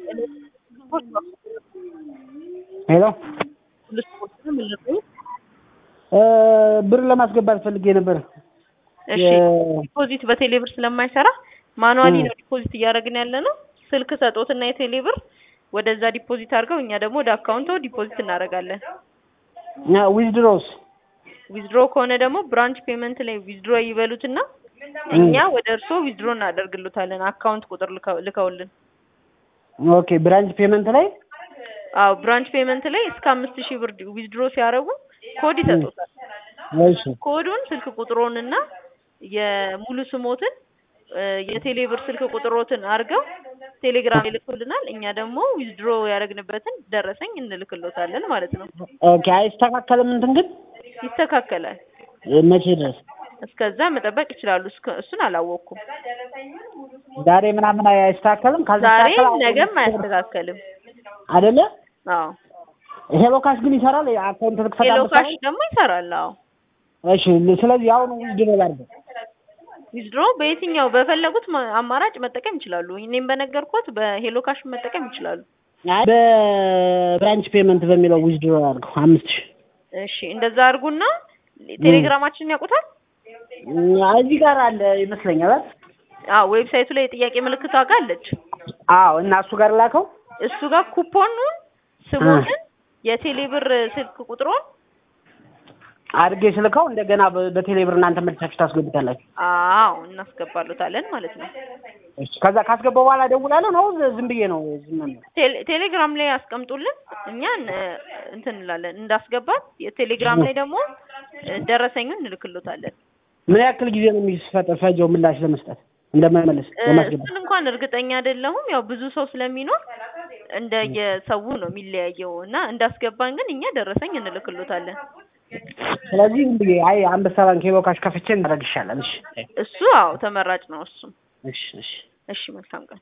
ሄሎ ብር ለማስገባት ፈልጌ ነበር። እሺ ዲፖዚት በቴሌ ብር ስለማይሰራ ማኑዋሊ ነው ዲፖዚት እያደረግን ያለ ነው። ስልክ ሰጦትና የቴሌ ብር ወደዛ ዲፖዚት አድርገው እኛ ደግሞ ወደ አካውንቶ ዲፖዚት እናደርጋለን። ዊዝድሮስ ዊዝድሮ ከሆነ ደግሞ ብራንች ፔመንት ላይ ዊዝድሮ ይበሉትና እኛ ወደ እርሶ ዊዝድሮ እናደርግሉታለን። አካውንት ቁጥር ልከው- ልከውልን። ኦኬ ብራንች ፔመንት ላይ አዎ ብራንች ፔመንት ላይ እስከ አምስት ሺህ ብር ዊዝድሮ ሲያደርጉ ኮድ ይሰጡታል። እሺ ኮዱን ስልክ ቁጥሮንና የሙሉ ስሞትን እ የቴሌ ብር ስልክ ቁጥሮትን አድርገው ቴሌግራም ይልኩልናል። እኛ ደግሞ ዊዝድሮ ያደረግንበትን ደረሰኝ እንልክሎታለን ማለት ነው። ኦኬ አይስተካከልም እንትን ግን ይስተካከላል። መቼ ድረስ እስከዛ መጠበቅ ይችላሉ። እስከ እሱን አላወቅኩም። ዛሬ ምናምን አይስተካከልም ዛሬ ካልተስተካከለ ነገም አያስተካከልም። አይደለ አዎ ሄሎ ካሽ ግን ይሰራል አካውንት ልክፈት ሄሎ ካሽ ደግሞ ይሰራል። አዎ እሺ ስለዚህ አሁን ዊዝድሮ ላድርግ ዊዝድሮ በየትኛው በፈለጉት ማ- አማራጭ መጠቀም ይችላሉ። እኔም በነገርኩት በሄሎ ካሽ መጠቀም ይችላሉ። አይ በብራንች ፔመንት በሚለው ዊዝድሮ አድርገው አምስት ሺህ እሺ እንደዛ አድርጉና ቴሌግራማችንን ያውቁታል? እዚህ ጋር አለ ይመስለኛል አይደል? አዎ ዌብሳይቱ ላይ የጥያቄ ምልክቷ ጋር አለች። አዎ እና እሱ ጋር ላከው እሱ ጋር ኩፖኑን፣ ስሞትን፣ የቴሌ ብር ስልክ ቁጥሩን አድርጌ ስልከው እንደገና በ- በቴሌ ብር እናንተ መልሳችሁ ታስገቡታላችሁ። አዎ እናስገባሉታለን ማለት ነው። እሺ ከዛ ካስገባው በኋላ እደውላለሁ ነው ዝም ብዬ ነው ዝም ነው? ቴሌ- ቴሌግራም ላይ ያስቀምጡልን እኛ እን- እንትን እንላለን እንዳስገባት። የቴሌግራም ላይ ደግሞ እ፣ ደረሰኙን እንልክሎታለን። ምን ያክል ጊዜ ነው የሚፈጀው ምላሽ ለመስጠት እንደማይመለስ እ፣ ለማስገባት? እሱን እንኳን እርግጠኛ አይደለሁም። ያው ብዙ ሰው ስለሚኖር እንደየሰው ነው የሚለያየው እና እንዳስገባን ግን እኛ ደረሰኝ እንልክሎታለን። ስለዚህ ዝም ብዬ አይ አንበሳ ባንክ ሄሎ ካሽ ከፍቼ እናደርግ ይሻላል። እሺ እሱ አዎ ተመራጭ ነው። እሱም እሺ እሺ እሺ መልካም ቀን